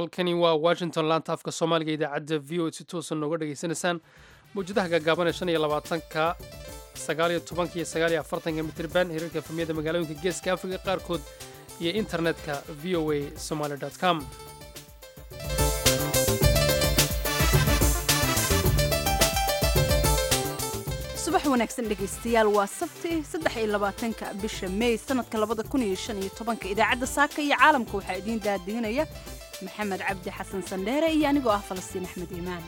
halkani waa washington laanta afka soomaaliga idaacadda v o si toosan nooga dhegaysanaysaan mawjadaha gaagaaban ee shan iyo labaatanka sagaaliyo tobanka iyo sagaaliyo afartanka mitirban hirarka efemiyada magaalooyinka geeska afrika qaarkood iyo internetka v o a somaly com subax wanaagsan dhegaystayaal waa sabti saddex iyo labaatanka bisha may sanadka labada kun iyo shan iyo tobanka idaacadda saaka iyo caalamka waxaa idiin daadiinaya maxamed cabdi xasan sandheere iyo anigoo ah falastiin axmed iimaan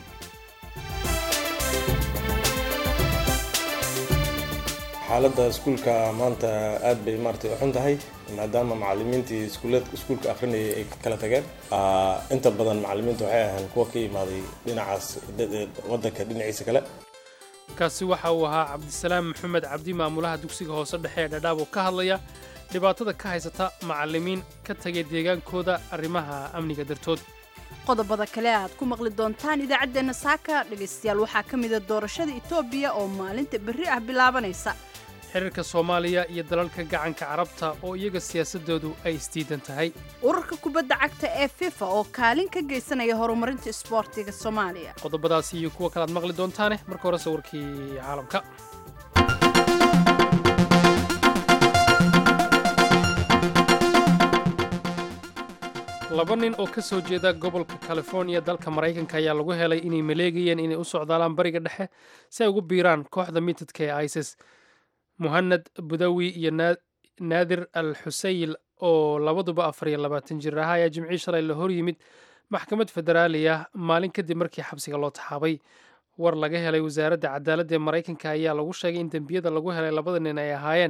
xaaladda iskuulka maanta aad bay maaragtay u xun tahay maadaama macalimiintii iskuulka akhrinayay ay kala tageen inta badan macalimiinta waxay ahaan kuwa ka imaaday dhinacaas waddanka dhinaciisa kale kaasi waxa uu ahaa cabdisalaam maxamed cabdi maamulaha dugsiga hoose dhexe ee dhadhaab oo ka hadlaya dhibaatada ka haysata macallimiin ka tegay deegaankooda arrimaha amniga dartood qodobada kale aad ku maqli doontaan idaacaddeenna saaka dhegaystayaal waxaa ka mida doorashada etoobiya oo maalinta berri ah bilaabanaysa xiriirka soomaaliya iyo dalalka gacanka carabta oo iyaga siyaasadoodu ay isdiidan tahay ururka kubadda cagta ee fifa oo kaalin ka geysanaya horumarinta isboortiga soomaaliya qodobadaasi iyo kuwa kale aad maqli doontaane marka horese warkii caalamka laba nin oo ka soo jeeda gobolka californiya dalka maraykanka ayaa lagu helay inay maleegayeen inay u socdaalaan bariga dhexe si ay ugu biiraan kooxda mitadka ee isis muhanad budawi iyo naadir al xusayl oo labaduba afar iyo labaatan jir ahaa ayaa jimcii shalay la hor yimid maxkamad federaaliya maalin kadib markii xabsiga loo taxaabay war laga helay wasaaradda cadaaladda ee maraykanka ayaa lagu sheegay in dembiyada lagu helay labada nin ay ahaayeen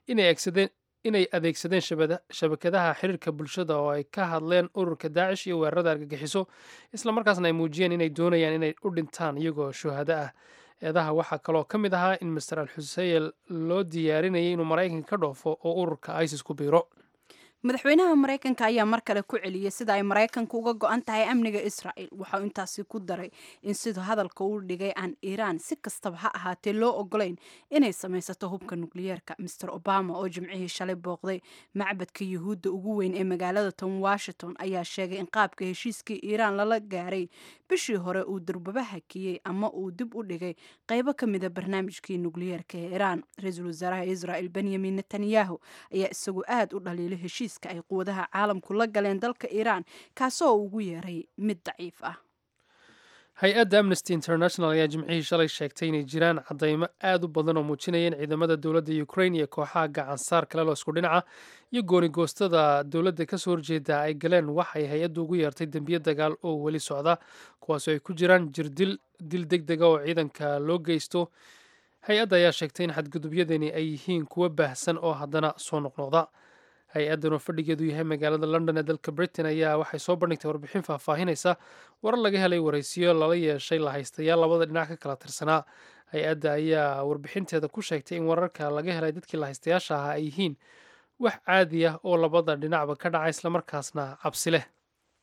inay adeegsadeen shabakadaha xiriirka bulshada oo ay ka hadleen ururka daacish iyo weerarada argagixiso islamarkaasna ay muujiyeen inay doonayaan inay u dhintaan iyagoo shuhado ah eedaha waxaa kaloo ka mid ahaa in master al xuseyel loo diyaarinayay inuu maraykanka ka dhoofo oo ururka isis ku biiro madaxweynaha maraykanka ayaa mar kale ku celiyey sida ay maraykanka uga go-an tahay amniga israa'el waxauu intaasi ku daray in siduu hadalka uu dhigay aan iiraan si kastaba ha ahaatee loo ogolayn inay samaysato hubka nukliyeerka master obama oo jimcihii shalay booqday macbadka yuhuudda ugu weyn ee magaalada tom washington ayaa sheegay in qaabka heshiiskii iiraan lala gaaray bishii hore uu durbaba hakiyey ama uu dib u dhigay qaybo ka mida barnaamijkii nukliyeerka ee iiraan ra-iisul wasaaraha israel benyamin netanyahu ayaa isagu aad u dhaliilay heshiiska ay quwadaha caalamku la galeen dalka iiraan kaasoo ugu yeeray mid daciif ah hay-adda amnesty international ayaa jimcihii shalay sheegtay inay jiraan caddaymo aad u badan oo muujinaya in ciidamada dowladda ukrain iyo kooxaha gacansaar kale loo isku dhinaca iyo goonigoostada dowladda kasoo horjeeda ay galeen waxay hay-addu ugu yeertay dembiyo dagaal oo weli socda kuwaasoo ay ku jiraan jirdil dil deg dega oo ciidanka loo geysto hay-adda ayaa sheegtay in xadgudubyadani ay yihiin kuwo baahsan oo haddana soo noqnoqda hay-addan oo fadhigeedu yahay magaalada london ee dalka britain ayaa waxay soo bandhigtay warbixin faahfaahinaysa warar laga helay waraysiyo lala yeeshay lahaystayaal labada dhinac ka kala tirsanaa hay-adda ayaa warbixinteeda ku sheegtay in wararka laga helay dadkii lahaystayaasha ahaa ay yihiin wax caadi ah oo labada dhinacba ka dhaca islamarkaasna cabsi leh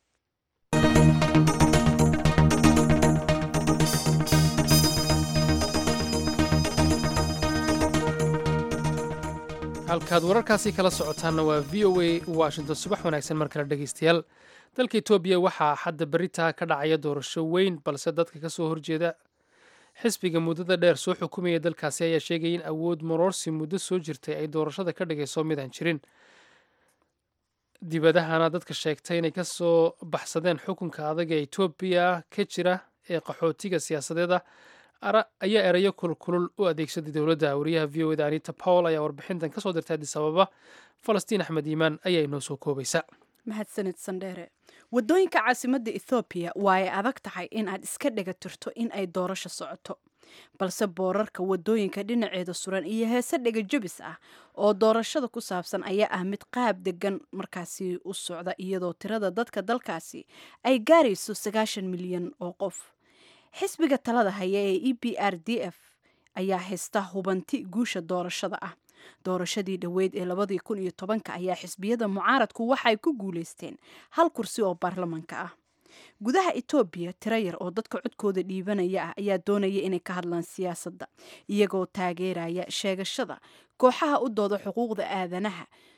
halkaad wararkaasi kala socotaanna waa v o a washington subax wanaagsan mar kale dhegaystayaal dalka etoobiya waxaa xadda beritaa ka dhacaya doorasho weyn balse dadka ka soo horjeeda xisbiga muddada dheer soo xukumaya dalkaasi ayaa sheegaya in awood maroorsi muddo soo jirtay ay doorashada ka dhigayso midaan jirin dibadahana dadka sheegtay inay kasoo baxsadeen xukunka adag ee etoobiya ka jira ee qaxootiga siyaasadeeda ayaa erayo kulkulul u adeegsaday dowladda wariyaha v o eda anita powell ayaa warbixintan kasoo dirtay addis ababa falastiin axmed iimaan ayaa inoo soo koobaysa mahadsanid sandheere waddooyinka caasimadda ethoobiya waa ay adag tahay in aad iska dhega tirto in ay doorasho socoto balse boorarka waddooyinka dhinaceeda suran iyo heese dhega jabis ah oo doorashada ku saabsan ayaa ah mid qaab degan markaasi u socda iyadoo tirada dadka dalkaasi ay gaarayso sagaashan milyan oo qof xisbiga talada haya ee e b r d f ayaa haysta hubanti guusha doorashada ah doorashadii dhoweyd ee labadii kun iyo tobanka ayaa xisbiyada mucaaradku waxay ku guulaysteen hal kursi oo baarlamanka ah gudaha etoobiya tiro yar oo dadka codkooda dhiibanaya ah ayaa doonaya inay ka hadlaan siyaasadda iyagoo taageeraya sheegashada kooxaha u dooda xuquuqda aadanaha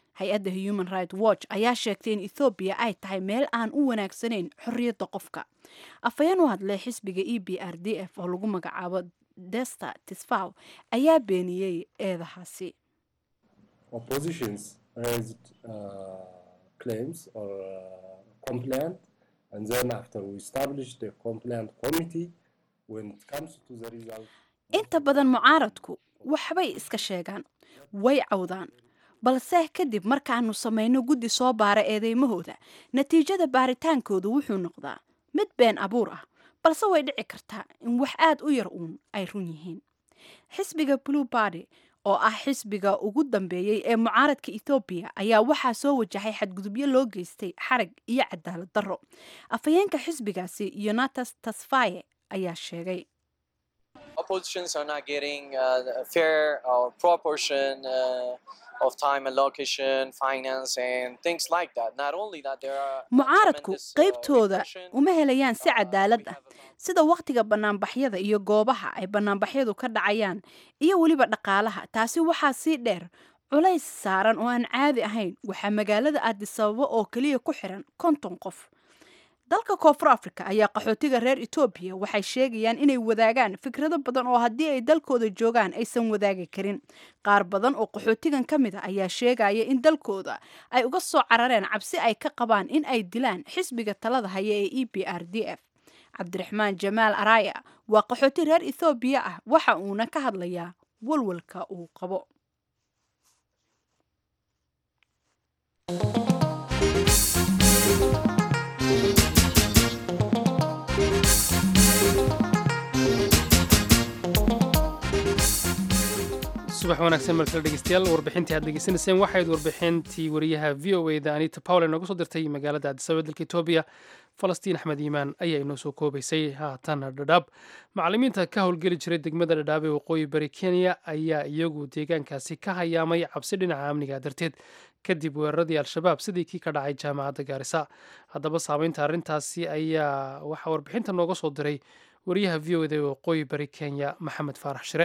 hay-adda human right watch ayaa sheegtay in ethoobiya ay tahay meel aan u wanaagsanayn xorriyadda qofka afhayeen u hadlay xisbiga e b r d f oo lagu magacaabo desta tisfaw ayaa beeniyey eedahaasi oppositions raised uh, claims or uh, complaint and then after we established the complaint committee when it comes to the result inta badan mucaaradku waxbay iska sheegaan way cawdaan balse kadib markaanu samayno guddi soo baara eedeymahooda natiijada baaritaankoodu wuxuu noqdaa mid been abuur ah balse way dhici kartaa in wax aad u yar uun ay run yihiin xisbiga blue bardy oo ah xisbiga ugu dambeeyey ee mucaaradka ethoobiya ayaa waxaa soo wajahay xadgudubyo loo geystay xarag iyo cadaalad darro afhayeenka xisbigaasi yonatas tasfaye ayaa sheegay oppositions are not getting uh, fair or proportion uh, of time allocation, finance, and things like that. Not only that, there are mucaaradku qaybtooda uma helayaan si cadaalad ah sida wakhtiga banaanbaxyada iyo goobaha ay banaanbaxyadu ka dhacayaan iyo weliba dhaqaalaha taasi waxaa sii dheer culays saaran oo aan caadi ahayn waxaa magaalada aadisababo oo keliya ku xiran konton qof dalka koonfur africa ayaa qaxootiga reer etoobiya waxay sheegayaan inay wadaagaan fikrado badan oo haddii ay dalkooda joogaan aysan wadaagi karin qaar badan oo qaxootigan ka mid a ayaa sheegaya in dalkooda ay uga soo carareen cabsi ay ka qabaan in ay dilaan xisbiga talada haya ee e b r d f cabdiraxmaan jamaal araya waa qaxooti reer ethoobiya ah waxa uuna ka hadlayaa walwalka uu qabo subax wanaagsan markale dhegeystayaal warbixintii aad degeysanayseen waxayd warbixintii wariyaha v o e da anita powle nooga soo dirtay magaalada cadisababa dalka etoobiya falastiin axmed iimaan ayaa inoo soo koobaysay haatan dhadhaab macallimiinta ka howlgeli jiray degmada dhadhaab ee waqooyi bari kenya ayaa iyagu deegaankaasi ka hayaamay cabsi dhinaca amniga darteed kadib weeraradii al-shabaab sidii kii ka dhacay jaamacadda gaarisa haddaba saameynta arrintaasi ayaa waxaa warbixinta nooga soo diray wariyaha v o e da ee waqooyi bari kenya maxamed faarax shire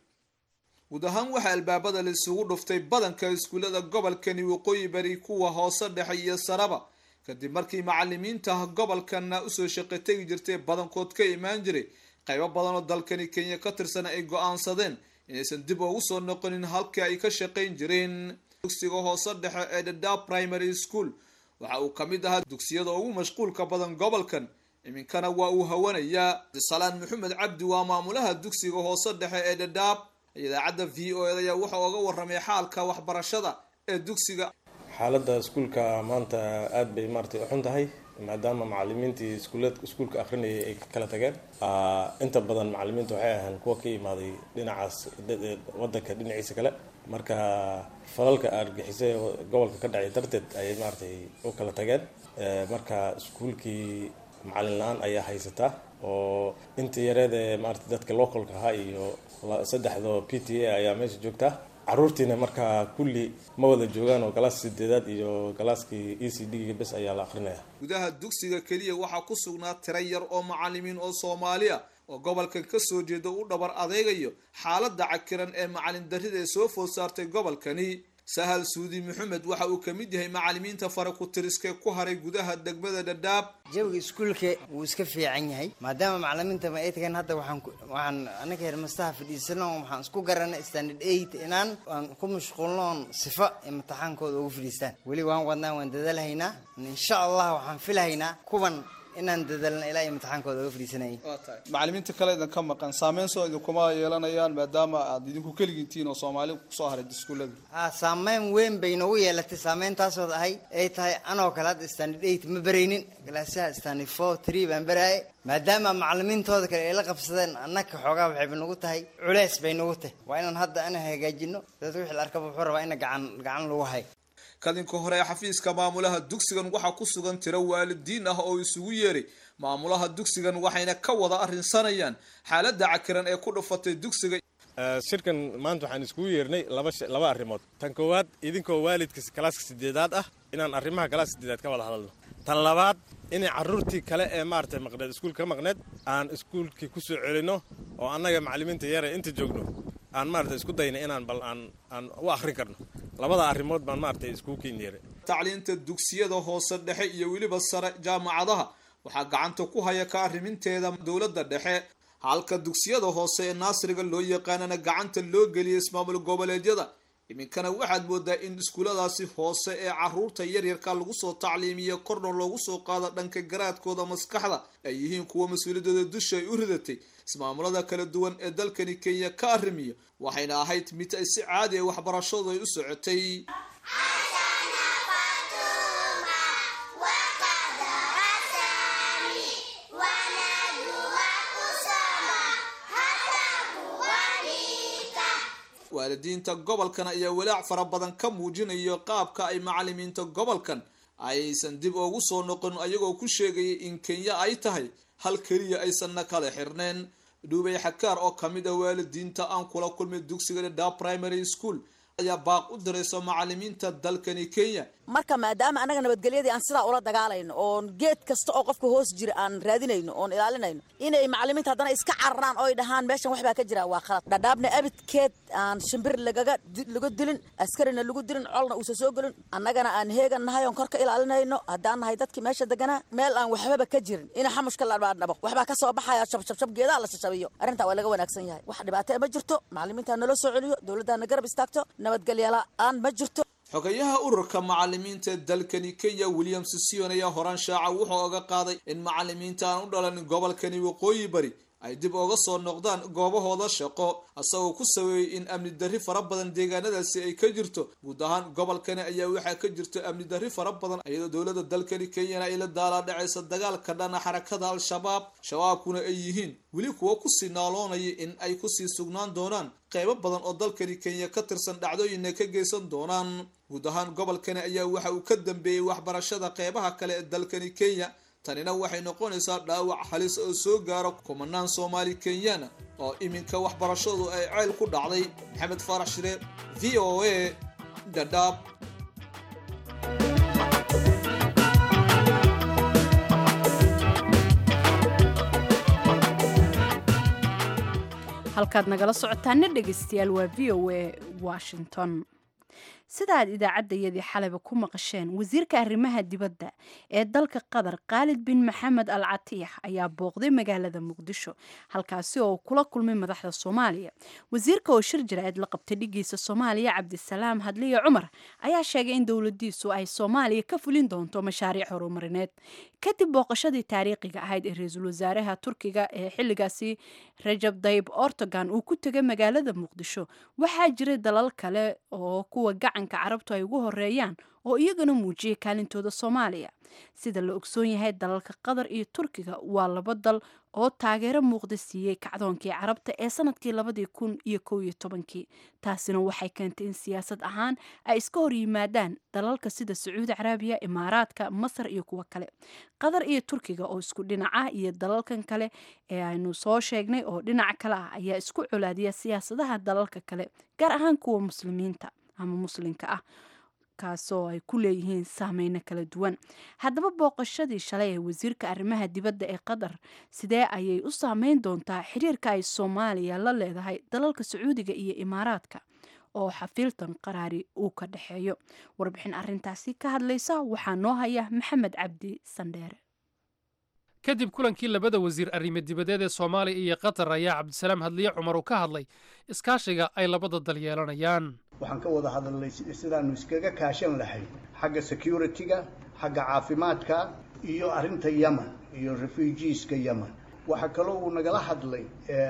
guud ahaan waxaa albaabada laisugu dhuftay badanka iskuullada gobolkani waqooyi bari kuwa hoose dhexe iyo saraba kadib markii macalimiinta gobolkana usoo shaqo tegi jirtay badankood ka imaan jiray qaybo badan oo dalkani kenya ka tirsan ay go-aansadeen inaysan dib ugu soo noqonin halkii ay ka shaqayn jireen dugsiga hoose dhexe ee dhadhaab primary school waxa uu ka mid ahaa dugsiyada ugu mashquulka badan gobolkan iminkana waa uu hawanayaa salaan maxamed cabdi waa maamulaha dugsiga hoose dhexe ee dhadhaab idaacadda v o ed ayaa wuxuu oga warramay xaalka waxbarashada ee dugsiga xaaladda iskuulka maanta aada bay maaratay u xun tahay maadaama macalimiintii iskuulad iskuulka akrinayay ay kala tageen inta badan macalimiinta waxay ahaan kuwa ka imaaday dhinacaas wadanka dhinaciisa kale marka falalka argixisay gobolka ka dhacay darteed ayay maaratay u kala tageen marka iskuulkii macalin la-aan ayaa haysataa oo inta yareed ee maarata dadka localka ahaa iyo saddexdo p t a ayaa meesha joogtaa caruurtiina markaa kulli ma wada joogaan oo galaas sideedaad iyo galaaskii e c d ga bes ayaa la akrinaya gudaha dugsiga keliya waxaa ku sugnaa tiro yar oo macalimiin oo soomaali ah oo gobolkan kasoo jeeda u dhabar adeegayo xaaladda cakiran ee macalin darrida ee soo food saartay gobolkani sahal suudi maxamed waxa uu kamid yahay macalimiinta fara ku tiriskee ku haray gudaha degmada dhadhaab jawiga iskuulka wuu iska fiican yahay maadaama macalimiinta ma ay tagaan hadda waxaan waxaan anaga hermastaha fadhiisano waxaan isku garanay standard eight inaan aan ku mashquulnoon sifa imtixaankooda ugu fadhiistaan weli waan wadnaa waan dadalhaynaa insha allah waxaan filahaynaa kuwan inaan dadalna ilaa imtixaankooda uga fadhiisanayay macalimiinta kale idinka maqan saameyn soo idinkuma yeelanayaan maadaama aad idinku keligiintiin oo soomaali kusoo haray iskuullada ha saameyn weyn bay noogu yeelatay saameyntaasoo ahay ay tahay anoo kale hadda standard eight ma beraynin galaasaha standard four three baan beraayay maadaama macalimiintooda kale ay la qabsadeen annaka xoogaa waxayba nagu tahay culeys bay nagu tahay waa inaan hadda ana hagaajino dad wixii la arkaba wuxuu rabaa ina gacan gacan lagu hayo kadinka hore ee xafiiska maamulaha dugsigan waxaa ku sugan tiro waalidiin ah oo isugu yeeray maamulaha dugsigan waxayna ka wada arrinsanayaan xaaladda cakiran ee ku dhufatay dugsiga shirkan maanta waxaan iskugu yeernay laba laba arrimood tan koowaad idinkoo waalidka kalaaska sideedaad ah inaan arrimaha kalaaska sideedaad ka wada hadalno tan labaad inay carruurtii kale ee maaragtay maqneed iskuulka ka maqneed aan iskuulkii ku soo celinno oo annaga macallimiinta yare inta joogno aan maaragtay isku dayna inaan bal aan aan u akhrin karno labada arrimood baan maaragtay iskugu keenyeeray tacliinta dugsiyada hoose dhexe iyo weliba sare jaamacadaha waxaa gacanta ku haya ka arriminteeda dowladda dhexe halka dugsiyada hoose ee naasriga loo yaqaanana gacanta loo geliyay ismaamul goboleedyada iminkana waxaad moodaa in iskuuladaasi hoose ee caruurta yaryarka lagu soo tacliimiyo korna loogu soo qaado dhanka garaadkooda maskaxda ay yihiin kuwa mas-uuliyadooda dusha ay u ridatay ismaamulada kala duwan ee dalkani kenya ka arrimiya waxayna ahayd mid ay si caadi a waxbarashadu ay u socotay waalidiinta gobolkan ayaa walaac fara badan ka muujinayo qaabka ay macalimiinta gobolkan aysan dib ugu soo noqon ayagoo ku sheegaya in kenya ay tahay hal keliya aysanna kala xirneen dhuubay xakaar oo kamid ah waalidiinta aan kula kulmay dugsiga dhadhaa primary school ayaa baaq u dirayso macalimiinta dalkani kenya marka maadaama annaga nabadgelyadii aan sidaa ula dagaalayno oon geed kasta oo qofka hoos jira aan raadinayno oon ilaalinayno inay macalimiinta haddana iska cararaan oy dhahaan meeshan waxbaa ka jira waa khalad dhadhaabna abidkeed aan shimbir lagaga lagu dilin askarina lagu dilin colna uusa soo gelin annagana aan heegan nahay oon kor ka ilaalinayno haddaan nahay dadkii meesha deganaa meel aan waxbaba ka jirin ina xamushka la dhabo waxbaa ka soo baxaya shabshabshab geedaha la shashabiyo arrintaa waa laga wanaagsan yahay wax dhibaato ma jirto macalimiinta nala soo celiyo dowladdaana garab istaagto nabadgelya la-aan ma jirto xogayaha ururka macalimiinta dalkani kenya william sison ayaa horaan shaaca wuxuu oga qaaday in macalimiinta aan u dhalanin gobolkani waqooyi bari ay dib uga soo noqdaan goobahooda shaqo isagoo ku saweeyey in amni darri fara badan deegaanadaasi ay ka jirto guud ahaan gobolkani ayaa waxaa ka jirto amni darri fara badan iyadoo dowladda dalkani kenyana ay la daalaa dhacaysa dagaalka dhana xarakada al-shabaab shabaabkuna ay yihiin weli kuwa kusii naaloonaya in ay kusii sugnaan doonaan qeybo badan oo dalkani kenya ka tirsan dhacdooyinna ka geysan doonaan guud ahaan gobolkani ayaa waxa uu ka dambeeyey waxbarashada qeybaha kale ee dalkani kenya tanina waxay noqonaysaa dhaawac halis oo soo gaaro kumanaan soomaali kenyana oo iminka waxbarashadu ay ceyl ku dhacday maxamed faarax shire v o a dhadhaab halkaad nagala socotaana dhegaystayaal waa v o a washington sida aad idaacaddayadii xalayba ku maqasheen wasiirka arrimaha dibadda ee dalka qatar khaalid bin maxamed al catiix ayaa booqday magaalada muqdisho halkaasi oo kula kulmay madaxda soomaaliya wasiirka oo shir jaraa'id la qabtay dhigiisa soomaaliya cabdisalaam hadliya cumar ayaa sheegay in dowladiisu ay soomaaliya ka fulin doonto mashaariic horumarineed kadib booqashadii taariikhiga ahayd ee ra-iisul wasaaraha turkiga ee xilligaasi rajab dayib ortogan uu ku tegay magaalada muqdisho waxaa jiray dalal kale oo kuwa gacanka carabtu ay ugu horeeyaan oo iyagana muujiyay kaalintooda soomaaliya sida la ogsoon yahay dalalka qatar iyo turkiga waa laba dal oo taageero muuqda siiyey kacdoonkii carabta ee sanadkii labadii kun iyo kow iyo tobankii taasina waxay keentay in siyaasad ahaan ay iska hor yimaadaan dalalka sida sacuudi carabiya imaaraadka masar iyo kuwo kale qatar iyo turkiga oo isku dhinaca iyo dalalkan kale ee aynu soo sheegnay oo dhinaca kale ah ayaa isku colaadiya siyaasadaha dalalka kale gaar ahaan kuwa muslimiinta ama muslimka ah kaasoo ay ku leeyihiin saameyno kala duwan haddaba booqashadii shalay ee wasiirka arrimaha dibadda ee qatar sidee ayay u saameyn doontaa xiriirka ay soomaaliya la leedahay dalalka sacuudiga iyo imaaraadka oo xafiiltan qaraari uu ka dhexeeyo warbixin arintaasi ka hadlaysa waxaa noo haya maxamed cabdi sandheere kadib kulankii labada wasiir arrimo dibadeed ee soomaaliya iyo qatar ayaa cabdisalaam hadliye cumar uu ka hadlay iskaashiga ay labada dal yeelanayaan waxaan ka wada hadalnay sidaanu iskaga kaashan lahayd xagga security-ga xagga caafimaadka iyo arrinta yemen iyo refugeeska yemen waxaa kaloo uu nagala hadlay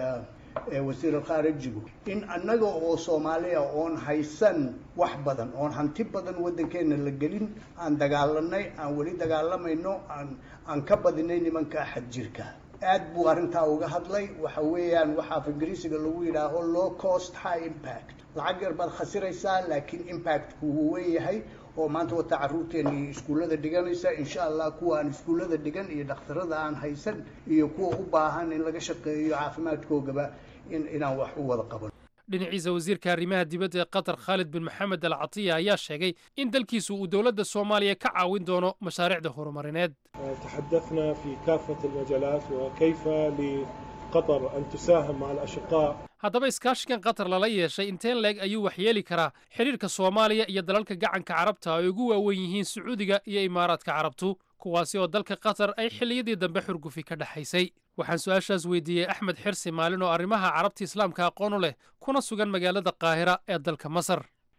wasiir alkhaarijigu in annaga oo soomaaliya oon haysan wax badan oon hanti badan waddankeena la gelin aan dagaalanay aan weli dagaalamayno aan aan ka badinay nimanka xad jirka aad buu arrintaa uga hadlay waxa weeyaan waxaa af ingiriisiga lagu yidhaaho low cost high impact lacag yar baad khasiraysaa laakiin impactku wuu weyn yahay oo maanta wata carruurteeni iskuullada dhiganaysa insha allah kuwa aan iskuullada dhigan iyo dhakhtarada aan haysan iyo kuwa u baahan in laga shaqeeyo caafimaadkoogaba in inaan wax u wada qaban dhinaciisa wasiirka arrimaha dibadda ee qatar khaalid bin maxamed al catiya ayaa sheegay in dalkiisu uu dowladda soomaaliya ka caawin doono mashaariicda horumarineed تحدثنا في كافة المجالات وكيف لقطر أن تساهم مع الأشقاء haddaba iskaashigan qatar lala yeeshay inteen leeg ayuu waxyeeli karaa xidhiirka soomaaliya iyo dalalka gacanka carabta ay ugu waawen yihiin sacuudiga iyo imaaraadka carabtu kuwaasi oo dalka qatar ay xilliyadii dambe xurgufi ka dhexaysay waxaan su-aashaas weydiiyey axmed xirsi maalin oo arrimaha carabta islaamka aqoon u leh kuna sugan magaalada qaahira ee dalka masar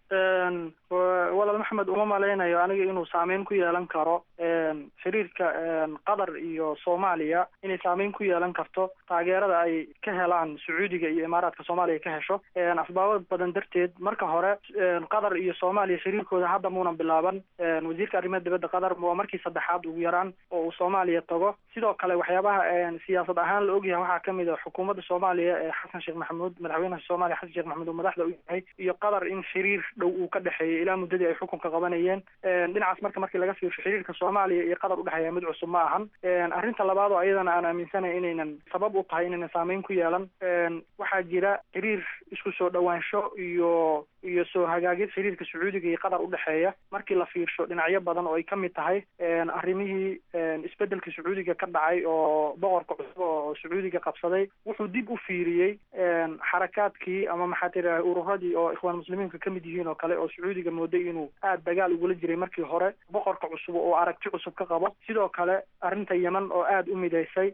walaal maxamed uma malaynayo aniga inuu saameyn ku yeelan karo xiriirka qatar iyo soomaaliya inay saameyn ku yeelan karto taageerada ay ka helaan sacuudiga iyo imaaraadka soomaaliya ka hesho asbaabo badan darteed marka hore qatar iyo soomaaliya xiriirkooda hadda muunan bilaaban wasiirka arrimaha dibadda qatar waa markii saddexaad ugu yaraan oo uu soomaaliya tago sidoo kale waxyaabaha siyaasad ahaan la ogyahay waxaa kamid a xukuumadda soomaaliya ee xasan sheekh maxamuud madaxweynaha soomaaliya xasan sheekh maxamuud uu madaxda u yahay iyo qatar in xiriir dhow uu ka dhexeeyay ilaa muddadii ay xukunka qabanayeen dhinacaas marka markii laga fiirsho xiriirka soomaaliya iyo qatar udhexeeya mid cusub ma ahan arrinta labaad oo ayadana aan aaminsanahay inaynan sabab u tahay inaynan saameyn ku yeelan waxaa jira xiriir isku soo dhawaansho iyo iyo soo hagaagid xiriirka sacuudiga iyo qatar udhexeeya markii la fiirsho dhinacyo badan oo ay kamid tahay arrimihii isbedelka sacuudiga ka dhacay oo boqorka cusub oo sacuudiga qabsaday wuxuu dib u fiiriyey xarakaadkii ama maxaa tira ururadii oo ikhwaan muslimiinka kamid yihiin oo kale oo sacuudiga mooday inuu aada dagaal ugula jiray markii hore boqorka cusub oo aragti cusub ka qabo sidoo kale arrinta yeman oo aada u midaysay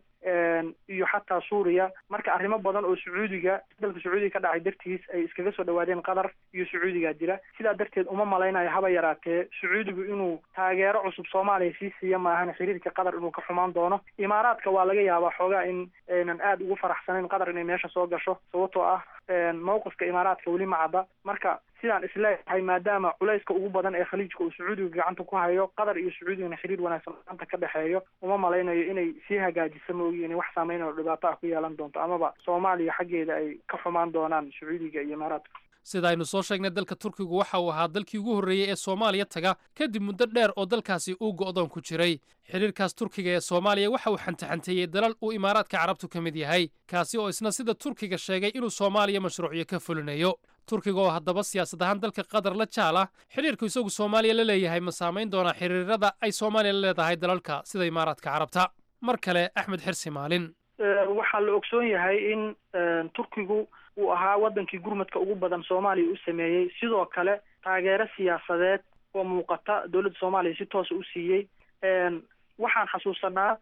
iyo xataa suuriya marka arrimo badan oo sacuudiga dalka sacuudiga ka dhacay dartiis ay iskaga soo dhawaadeen qatar iyo sacuudiga jira sidaa darteed uma malaynayo haba yaraatee sacuudigu inuu taageero cusub soomaaliya sii siiya maahan xiriirka qatar inuu ka xumaan doono imaaraadka waa laga yaabaa xoogaa in aynan aada ugu faraxsanayn qatar inay meesha soo gasho sababtoo ah mawqifka imaaraadka weli ma cadda marka sidaan isleeyahay maadaama culayska ugu badan ee khaliijka uu sacuudiga gacanta ku hayo qatar iyo sacuudigana xiriir wanaagsan gacanta ka dhexeeyo uma malaynayo inay sii hagaajisa moogi inay wax saameyn oo dhibaato ah ku yeelan doonto amaba soomaaliya xaggeeda ay ka xumaan doonaan sacuudiga iyo imaaraadka sida aynu soo sheegnay dalka turkigu waxa uu ahaa dalkii ugu horreeyey ee soomaaliya taga kadib muddo dheer oo dalkaasi uu go'doon ku jiray xidhiirkaas turkiga ee soomaaliya waxa uu xantaxanteeyey dalal uu imaaraadka carabtu ka mid yahay kaasi oo isna sida turkiga sheegay inuu soomaaliya mashruucyo ka fulinayo turkiga oo haddaba siyaasad ahaan dalka qatar la jaal ah xidhiirku isagu soomaaliya la leeyahay ma saamayn doonaa xiriirada ay soomaaliya la leedahay dalalka sida imaaraadka carabta mar kale axmed xirsi maalin waxaa la ogsoon yahay in turkigu uu ahaa wadankii gurmadka ugu badan soomaaliya u sameeyey sidoo kale taageero siyaasadeed oo muuqata dowladda soomaaliya si toosa u siiyey waxaan xasuusanaa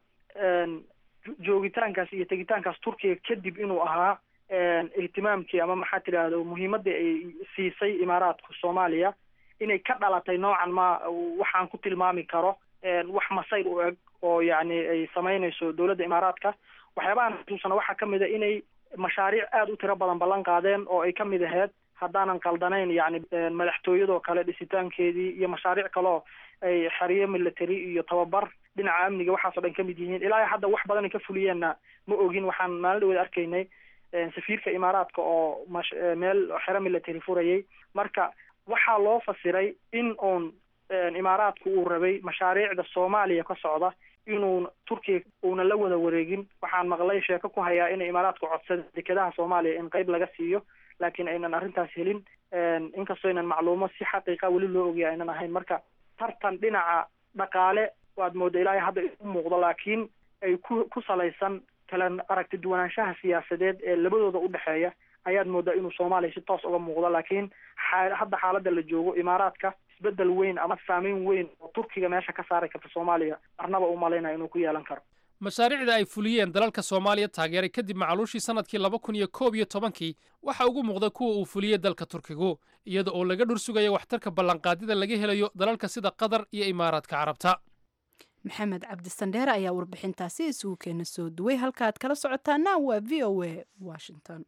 joogitaankaas iyo tegitaankaas turkiga kadib inuu ahaa ihtimaamkii ama maxaa tidhaahdo muhiimadii ay siisay imaaraadka soomaaliya inay ka dhalatay noocan ma waxaan ku tilmaami karo wax masayr u eg oo yacni ay samaynayso dowladda imaaraadka waxyaabahan xasuusana waxaa kamid a inay mashaariic aada u tiro badan ballan qaadeen oo ay kamid ahayd haddaanan qaldanayn yacni madaxtooyadoo kale dhisitaankeedii iyo mashaariic kaleo ay xeriyo military iyo tababar dhinaca amniga waxaasoo dhan kamid yihiin ilaa hadda wax badan ay ka fuliyeenna ma ogin waxaan maalin dhaweed arkaynay safiirka imaaraadka oo mash meel xero military furayay marka waxaa loo fasiray in uun imaaraadku uu rabay mashaariicda soomaaliya ka socda inuu turkiga uuna la wada wareegin waxaan maqlay sheeko ku hayaa inay imaaraadku codsada dekedaha soomaaliya in qeyb laga siiyo laakiin aynan arrintaas helin inkastoo aynan macluumo si xaqiiqa weli loo ogaya aynan ahayn marka tartan dhinaca dhaqaale waad mooda ilaahay hadda u muuqdo laakiin ay ku ku salaysan kala aragti duwanaanshaha siyaasadeed ee labadooda udhexeeya ayaad moodaa inuu soomaaliya si toos uga muuqdo laakiin xa hadda xaaladda la joogo imaaraadka isbedel weyn ama saameyn weyn oo turkiga meesha ka saari karta soomaaliya marnaba u malaynaya inuu ku yeelan karo mashaariicda ay fuliyeen dalalka soomaaliya taageeray kadib macaluushii sannadkii laba kun iyo koob iyo tobankii waxa ugu muuqda kuwa uu fuliyey dalka turkigu iyada oo laga dhur sugayo waxtarka ballanqaadida laga helayo dalalka sida qatar iyo imaaraadka carabta maxamed cabdisandheere ayaa warbixintaasi isugu keena soo duway halkaaad kala socotaana waa v o a washington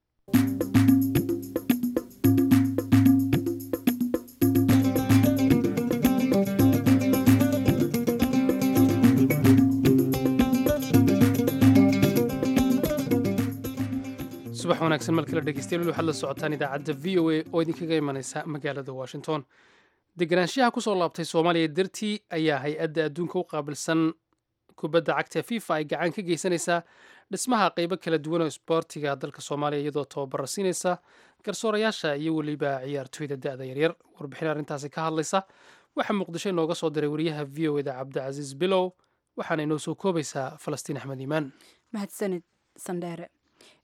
subax wanaagsan mar kale dhegeystayaal waxaad la socotaan idaacadda v o a oo idinkaga imanaysa magaalada washington deganaanshaha kusoo laabtay soomaaliya dartii ayaa hay-adda adduunka u qaabilsan kubadda cagta fifa ay gacan ka geysanaysaa dhismaha qeybo kala duwan oo isboortiga dalka soomaaliya iyadoo tababara siinaysa garsoorayaasha iyo weliba ciyaartooyda da-da yaryar warbixin arrintaasi ka hadlaysa waxaa muqdisho inooga soo diray wariyaha v o eda cabdicasiis bilow waxaana inoo soo koobaysaa falastiin axmed iimaan mahadsanid sandheere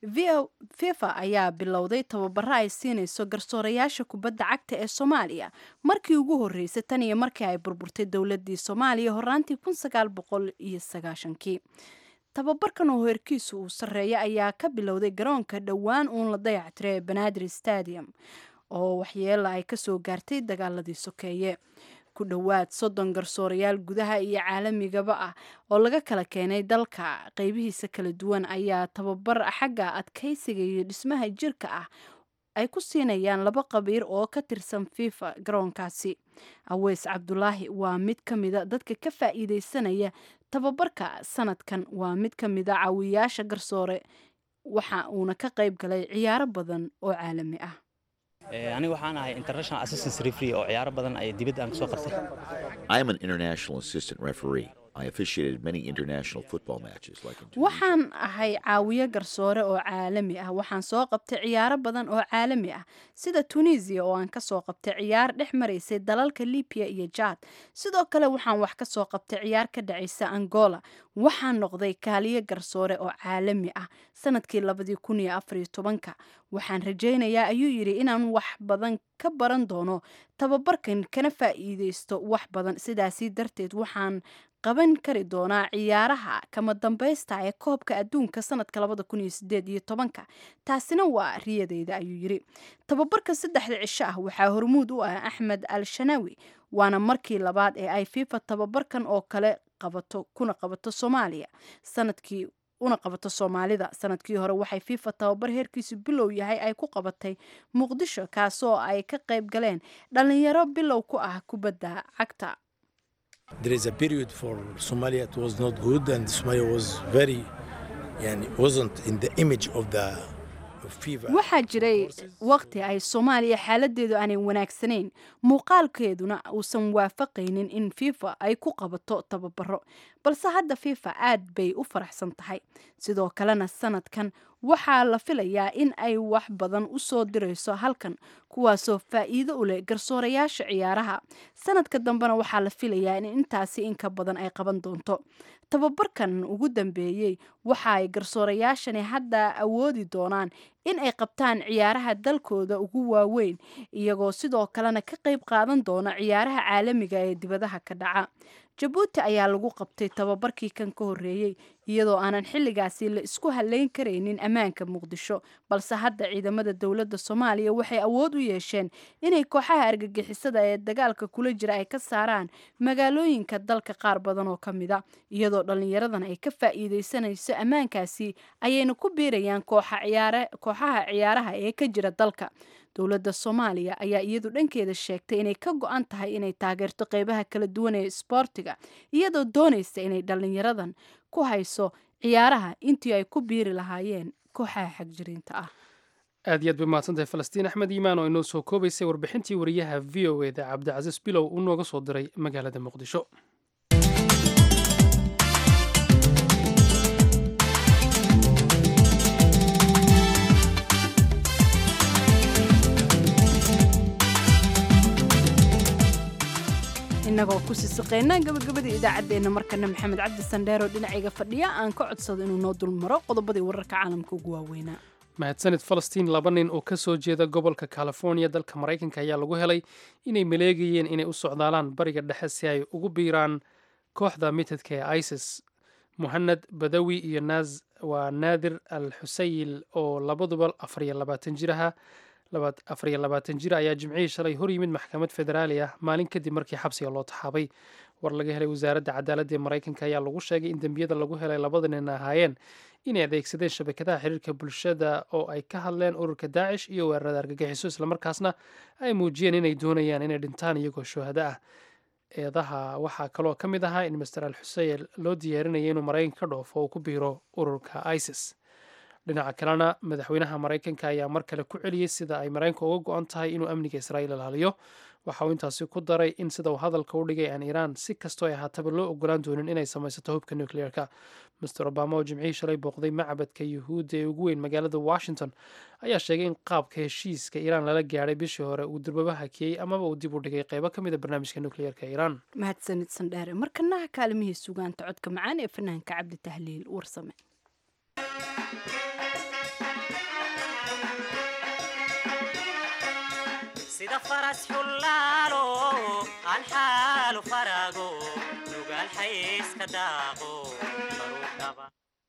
fifa ayaa bilowday tababaro ay siinayso garsoorayaasha kubadda cagta ee soomaaliya markii ugu horreysay tan iyo markii ay burburtay dowladii soomaaliya horaantii kun sagaal boqol iyo sagaashankii tababarkan oo heerkiisu uu sarreeya ayaa ka bilowday garoonka dhowaan uun la dayactiray ee banaadir stadium oo waxyeela ay kasoo gaartay dagaaladii sokeeye ku dhowaad soddon garsoorayaal gudaha iyo caalamigaba ah oo laga kala keenay dalka qeybihiisa kala duwan ayaa tababar xagga adkaysiga iyo dhismaha jirka ah ay ku siinayaan laba qabiir oo ka tirsan fifa garoonkaasi aweys cabdulaahi waa mid ka mida dadka ka faa'iideysanaya tababarka sanadkan waa mid ka mida caawiyaasha garsoore waxa uuna ka qayb galay ciyaaro badan oo caalami ah aniga waxaan ahay international assistance referee oo ciyaaro badan ay dibadda aan kasoo qabtay I am an international assistant referee. I officiated many international football matches like in waxaan ahay caawiye garsoore oo caalami ah waxaan soo qabtay ciyaaro badan oo caalami ah sida tunisia oo aan kasoo qabtay ciyaar dhex maraysay dalalka libiya iyo jaad sidoo kale waxaan wax kasoo qabtay ciyaar ka dhacaysa angola waxaan noqday kaaliye garsoore oo caalami ah sanadkii labadii kun iyo afariyo tobanka waxaan rajaynayaa ayuu yidhi inaan wax badan ka baran doono tababarkan kana faa'iideysto wax badan sidaasi darteed waxaan qaban kari doonaa ciyaaraha kama dambaysta ee koobka adduunka sanadka labada kun iyo sideed iyo tobanka taasina waa riyadeyda ayuu yidhi tababarka saddexda cisho ah waxaa hormuud u ah axmed al shanawi waana markii labaad ee ay fifa tababarkan oo kale qabato kuna qabato soomaaliya sanadkii una qabato soomaalida sanadkii hore waxay fifa tababar heerkiisu bilow yahay ay ku qabatay muqdisho kaasoo ay ka qayb galeen dhalinyaro bilow ku ah kubadda cagta There is a period for Somalia it was not good and Somalia was very yani wasn't in the image of the of FIFA. waxaa jiray waqti ay soomaaliya xaaladeedu aanay wanaagsanayn muuqaalkeeduna uusan waafaqaynin in fifa ay ku qabato tababaro balse hadda fifa aad bay u faraxsan tahay sidoo kalena sanadkan waxaa la filayaa in ay wax badan u soo dirayso halkan kuwaasoo faa'iido u leh garsoorayaasha ciyaaraha sanadka dambena waxaa la filayaa in intaasi inka badan ay qaban doonto tababarkan ugu dambeeyey waxa ay garsoorayaashani hadda awoodi doonaan in ay qabtaan ciyaaraha dalkooda ugu waaweyn iyagoo sidoo kalena ka qayb qaadan doona ciyaaraha caalamiga ee dibadaha ka dhaca jabuuti ayaa lagu qabtay tababarkii kan ka horreeyey iyadoo aanan xilligaasi la isku haleyn karaynin ammaanka muqdisho balse hadda ciidamada dowladda soomaaliya waxay awood u yeesheen inay kooxaha argagixisada ee dagaalka kula jira ay ka saaraan magaalooyinka dalka qaar badan oo ka mida iyadoo dhallinyaradan ay ka faa'iideysanayso ammaankaasi ayayna ku biirayaan kooxaha ciyaaraha ee ka jira dalka dowladda soomaaliya ayaa iyadu dhankeeda sheegtay inay ka go-an tahay inay taageerto qeybaha kala duwan ee isboortiga iyadoo doonaysa inay dhallinyaradan ku hayso ciyaaraha intii ay ku biiri lahaayeen kooxaha xagjiriinta ah aad iyo aad bay mahadsantahay falastiin axmed iimaan oo inoo soo koobaysay warbixintii wariyaha v o eda cabdicasiis bilow uu nooga soo diray magaalada muqdisho inagoo ku sisiqeynaa gabagabada idaacaddeenna markana maxamed cabdi sandheer oo dhinacayga fadhiya aan ka codsado inuu noo dulmaro qodobadii wararka caalamka ugu waaweynaa mahadsanid falastiin laba nin oo ka soo jeeda gobolka california dalka maraykanka ayaa lagu helay inay maleegayeen inay u socdaalaan bariga dhexe si ay ugu biiraan kooxda mitadka ee isis muhanad badawi iyo naas waa naadir al xusayil oo labaduba afariyo labaatan jir aha afariyo labaatan jir ayaa jimcihii shalay hor yimid maxkamad federaali ah maalin kadib markii xabsiga loo taxaabay war laga helay wasaaradda cadaaladda ee maraykanka ayaa lagu sheegay in dembiyada lagu helay labada nin ahaayeen inay adeegsadeen shabakadaha xiriirka bulshada oo ay ka hadleen ururka daacish iyo weerarada argagixiso islamarkaasna ay muujiyeen inay doonayaan inay dhintaan iyagoo shuhado ah eedaha waxaa kaloo ka mid ahaa in master al xuseyl loo diyaarinaya inuu maraykanka ka dhoofo oo ku biiro ururka isis dhinaca kalena madaxweynaha maraykanka ayaa mar kale ku celiyey sida ay maraykanka uga go-an tahay inuu amniga israa'iil ilaaliyo waxa uu intaasi ku daray in sida uu hadalka u dhigay aan iiraan si kastoo ay ahaataba loo ogolaan doonin inay samaysato hubka nucleerka master obama oo jimcihii shalay booqday macbadka yuhuudda ee ugu weyn magaalada washington ayaa sheegay in qaabka heshiiska iiraan lala gaadhay bishii hore uu durbaba hakiyey amaba uu dib u dhigay qeybo ka mida barnaamijka nucleerka iiraan mahadsanid sandheere markanaha kaalimihii sugaanta codka macaan ee fanaanka cabdi tahliil warsame sida faras xullaalo aan xaalu farago nugaal xayska daaqo baruu dhaba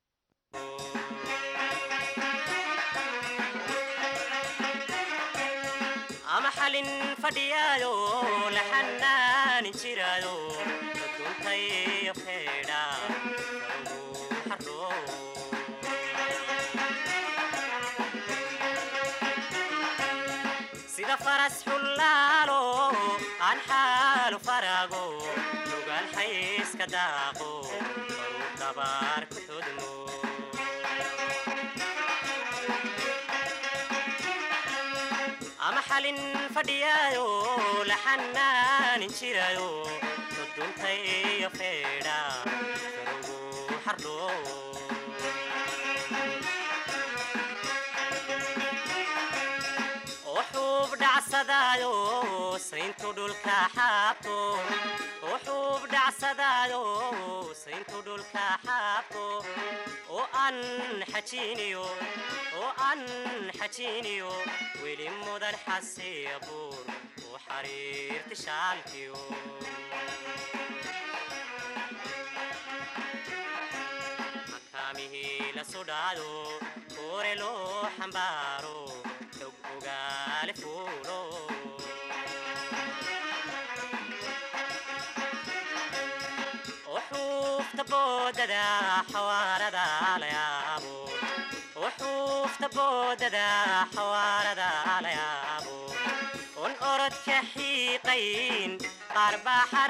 ama xalin fadhiyaayo la xanaanin jiraayo duntayo feedha xaroo sida faras xullaalo aan xaalu farago nugaal xayska daaqo baruu dabaar ku xudmo ama xalin fadhiyaayo la xanaanin jirayo duduntayo feedha farugu xardhoo wuxuub dhacsadaayo sayntu dhulka xaabto wuxuub dhacsadaayo sayntu dhulka xaabto oo aan xajiiniyo oo aan xajiiniyo weli mudan xasiya buur oo xariirti shaalkiyo makaamihii la sudhaado koore loo xambaaro xog ogaale fuulo وحوفت بوددا حواردا ليابو وحوفت بوددا حواردا ليابو ون أرد كحيقين قرب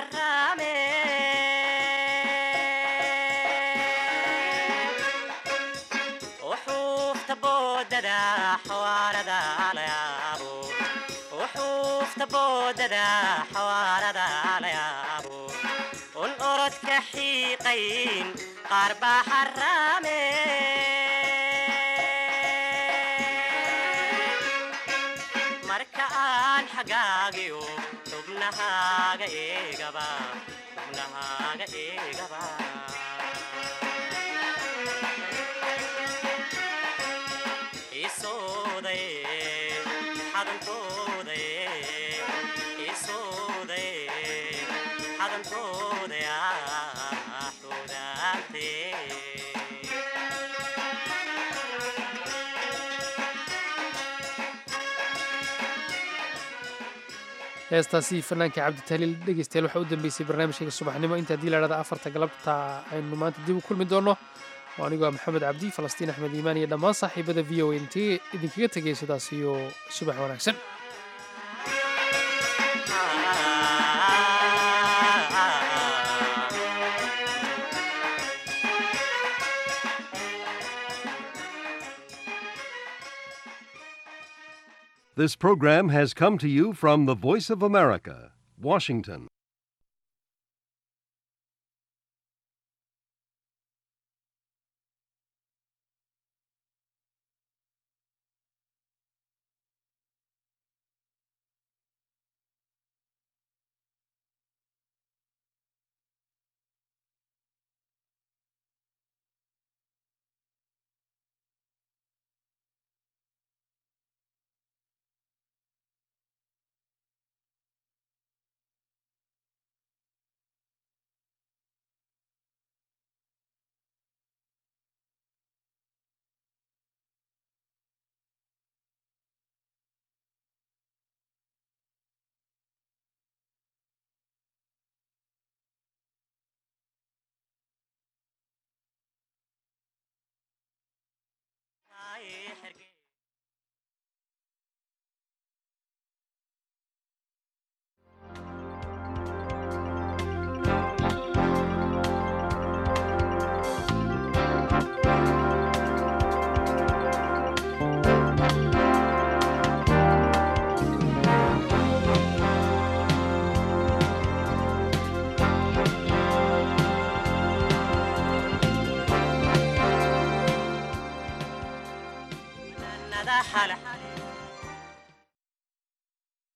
حرامي وحوفت بوددا حواردا ليابو وحوفت بوددا حواردا ليابو un orodka xiiqayn qaar baa xaraame marka aan xagaagiyo xubnahaaga eegaba xubnahaaga eegaba isooday xadankooday isooday xadankooda ah xudaantee heestaasi fanaanka cabditaliil dhegeystayaal waxaa u dambeysay barnaamijkayga subaxnimo inta haddii la dhahda afarta galabta aynu maanta dib u kulmi doonno oo anigoo ah maxamed cabdi falastiin axmed iimaan iyo dhammaan saaxiibada v o a intee idinkaga tegay sidaas iyo subax wanaagsan This program has come to you from the Voice of America, Washington. ay xerge